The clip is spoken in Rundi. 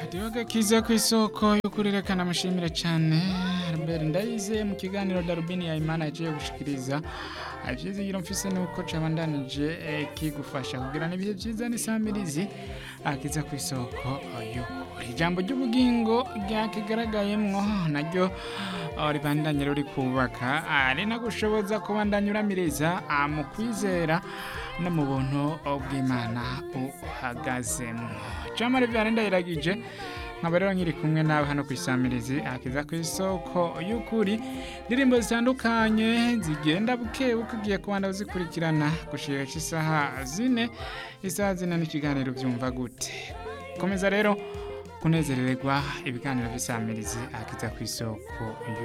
Adiwaga kiza ku isoko yo kurerekana amushimire cyane Albert Ndayize mu kiganiro Darubini ya Imana yagiye gushikiriza ivyizigiro mfise nuko cabandanije eh, kigufasha kugira ibihe vyiza n'isamirizi akiza ku isoko y'ukuri ijambo ry'ubugingo ryakigaragayemwo naryo ah, ribandanye ruri kubaka ari nagushoboza kubandanya uramiriza ah, mu kwizera no mu buntu bw'Imana uhagazemwo Jamari vyane ndayiragije nkaba rero nkiri kumwe nawe hano ku isamirizi akiza ku isoko y'ukuri indirimbo zitandukanye zigenda buke buke ugiye kubanda uzikurikirana gushika isaha zine isaha zine n'ikiganiro vyumva gute komeza rero kunezerererwa ibiganiro vy'isamirizi akiza ku isoko